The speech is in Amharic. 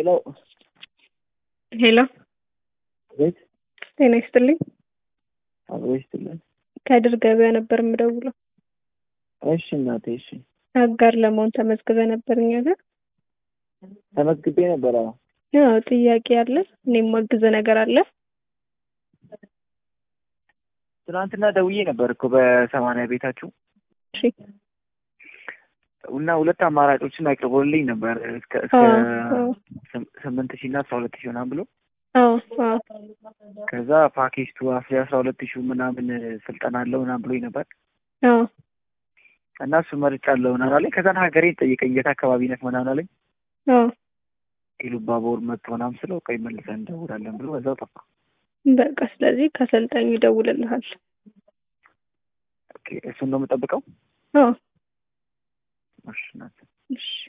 ሄሎ ቤት ጤና ይስጥልኝ። አብሮ ይስጥልን። ከድር ገበያ ነበር የምደውለው። እሺ እናቴ፣ እሺ አጋር ለመሆን ተመዝግበ ነበር እኛ ጋር። ተመዝግቤ ነበር። አዎ ያው ጥያቄ አለ፣ እኔም ማግዘ ነገር አለ። ትናንትና ደውዬ ነበር እኮ በሰማንያ ቤታችሁ እሺ እና ሁለት አማራጮችን አቅርቦልኝ ነበር እስከ እስከ አዎ፣ አዎ። ስም- ስምንት ሺህ እና አስራ ሁለት ሺህ ምናምን ብሎ አዎ አዎ ከዛ ፓኬጅ ቱ አስራ አስራ ሁለት ሺህ ምናምን ስልጠና አለው ምናምን ብሎኝ ነበር አዎ እና እሱ መርጫለሁ ምናምን አለኝ። ከዛን ሀገሬን ጠየቀኝ የት አካባቢ ነህ ምናምን አለኝ። አዎ ኢሉባቦር መጥቶ ምናምን ስለው ቆይ መልሰን እንደውላለን ብሎ በዛው ጠፋ። በቃ ስለዚህ ከሰልጣኙ ይደውልልሃል። ኦኬ እሱን ነው የምጠብቀው። አዎ እሺ እናቴ። እሺ